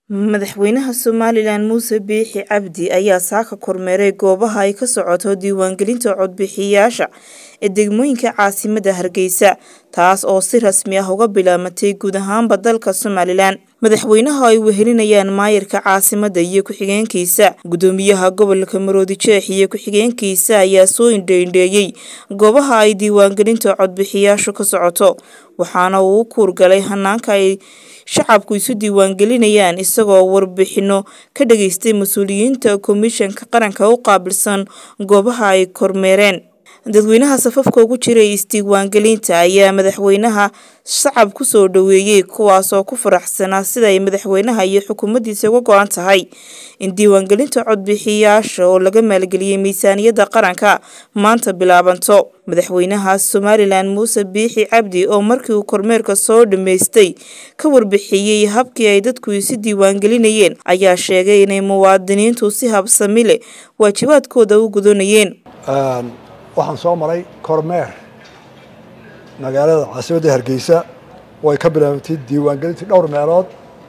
Madaxweynaha Somalilan Muuse Biixi Cabdi ayaa saaka kormeeray goobaha ay ka socoto diiwaangelinta codbixiyayaasha ee degmooyinka caasimadda Hargeysa taas oo si rasmi ah uga bilaabatay guud ahaanba dalka Somalilan. Madaxweynaha ay wehelinayaan maayarka caasimadda iyo ku-xigeenkiisa, gudoomiyaha gobolka Maroodijeex iyo ku-xigeenkiisa ayaa soo indho-indheeyay goobaha ay diiwaangelinta codbixiyayaashu ka socoto, waxaana uu u kuurgalay hanaanka ay shacabku isu diiwaangelinayaan isagoo warbixino ka dhageystay mas'uuliyiinta Komishanka Qaranka u qaabilsan goobaha ay kormeereen. Dadweynaha safafka ugu jiray is-diiwaangelinta ayaa madaxweynaha sacab ku soo dhoweeyay kuwaas oo ku faraxsanaa sida ay madaxweynaha iyo xukuumaddiisa uga go'an tahay in diiwaangelinta codbixiyayaasha oo laga maalgeliyay miisaaniyadda qaranka maanta bilaabanto. Madaxweynaha Somalilan Muuse Biixi Cabdi oo markii uu kormeerka soo dhameystay ka warbixiyay habkii ay dadku isu diiwaangelinayeen ayaa sheegay inay muwaadiniintu si habsami leh waajibaadkooda u gudanayeen. waxaan soo maray kormeer magaalada caasimadda hargeysa oo ay ka bilaabantay diiwaangelintii dhowr meelood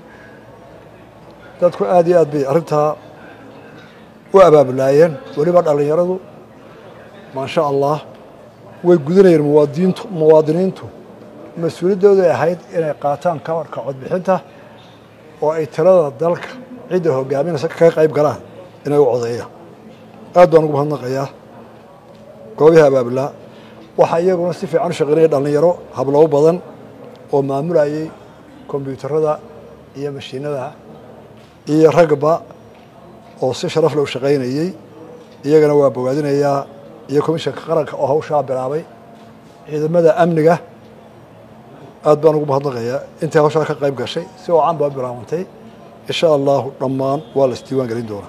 dadku aad iyo aad bay arrintaa u abaabulaayeen weliba dhallinyaradu maasha allah way gudanayeen muwaadiniintu muwaadiniintu mas-uuliyaddooday ahayd inay qaataan kabarka codbixinta oo ay tirada dalka cidda hogaaminaysa kaga qayb galaan inay u codeeyaan aad baan ugu mahadnaqayaa goobihii abaabulaa waxaa iyaguna si fiican u shaqeynaya dhallinyaro hablow badan oo maamulayay kombyuutarada iyo mashiinada iyo ragba oo si sharaf leh u shaqaynayey iyagana waa bogaadinayaa iyo komishanka qaranka oo hawshaa bilaabay ciidamada amniga aad baan ugu mahadnaqayaa intii hawshaa ka qayb gashay si oocan baa bilaabantay insha allahu dhammaan waa la isdiiwaan gelin doonaa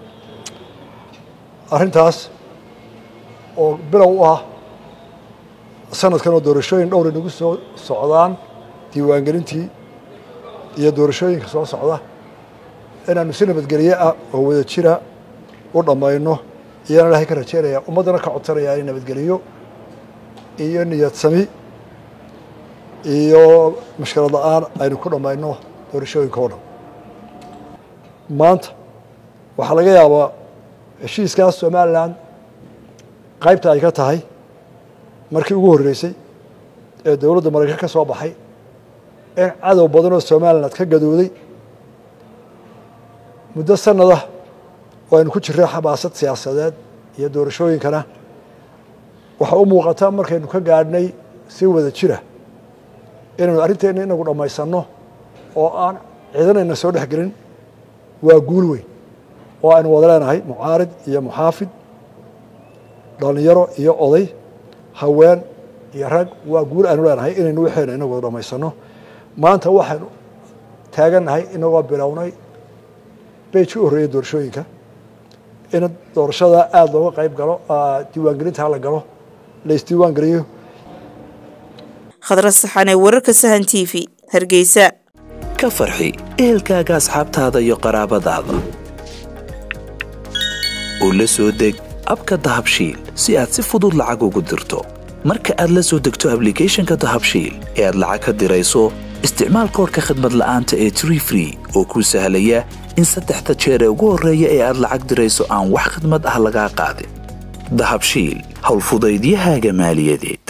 arrintaas oo bilow u ah sanadkan oo doorashooyin dhowr inagu soo socdaan diiwaangelintii iyo doorashooyinka soo socda inaanu si nabadgelye ah oo wada jira u dhammayno iyaan ilaahay ka rajeynaya ummaddana ka codsanaya inay nabadgeliyo iyo niyad sami iyo mashkilad la-aan aynu ku dhammayno doorashooyinka oo dhan maanta waxaa laga yaabaa heshiiskaas somalilan qaybta ay ka tahay markii ugu horreysay ee dowladda maraykan ka soo baxay in cadow badan oo somaliland ka gadooday muddo sannadah oo aynu ku jirray xabaasad siyaasadeed iyo doorashooyinkana waxaa u muuqata markaynu ka gaadhnay si wada jira inaynu arrinteenna inagu dhammaysanno oo aan ciidanayna soo dhex gelin waa guul weyn oo aynu wada leenahay mucaarid iyo muxaafid dhalinyaro iyo oday haween iyo rag waa guul aanu leenahay inaynu waxayna inagu dhammaysano maanta waxaynu taagannahay inagoo bilownay beji u horreeyay doorashooyinka in doorashada aada looga qayb galo diiwaangelinta la galo la isdiiwaan geliyo khadra saxane wararka sahan t v hargeysa ka farxi ehelkaaga asxaabtaada iyo qaraabadaada oo la soo deg abka dahabshiil si aad si fudud lacag ugu dirto marka aad la soo degto ablicathonka dahabshiil ee aad lacag ka dirayso isticmaal koorka khadmad la'aanta ee tree free oo kuu sahlaya in saddexda jeer ee ugu horreeya ee aad lacag dirayso aan wax khidmad ah lagaa qaadin dahabshiil howlfudaydiyahaaga maaliyadeed